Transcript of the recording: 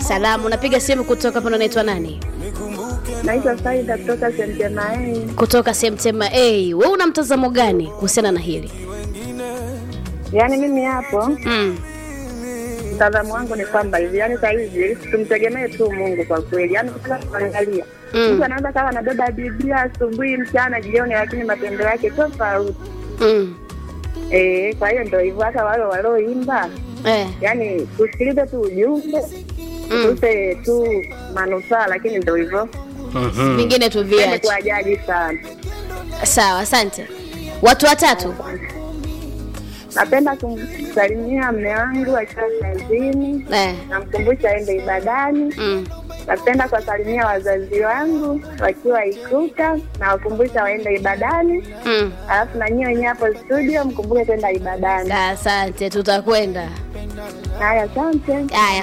Salamu, unapiga simu kutoka hapo, unaitwa nani? Naitwa Saida kutoka Sentemae. Kutoka Semtema A. Wewe una mtazamo gani kuhusiana na hili? Yaani mimi hapo Mm. mtazamo wangu ni kwamba hivi, yaani saa hizi tumtegemee tu Mungu kwa kweli. Yaani kila kuangalia Mm. mtu anaweza kawa anabeba Biblia asubuhi, mchana, jioni, lakini matendo yake tofauti. Mm. Eh, kwa hiyo ndio hivyo, hata wale walioimba, Eh. yaani tusikilize tu ujumbe Mm. tuse tu manufaa, lakini ndio hivyo, Vingine tu ende viache. kuwajaji sana. Sawa, asante. Watu watatu. Napenda kumsalimia mme wangu akiwa kazini, Eh. namkumbusha aende ibadani. Mm. Napenda kuwasalimia wazazi wangu wakiwa Ikuta, na wakumbusha waende ibadani. Mm. Alafu na nyie wenyewe hapo studio mkumbuke kwenda ibadani. Asante, tutakwenda. Haya, asante. Haya,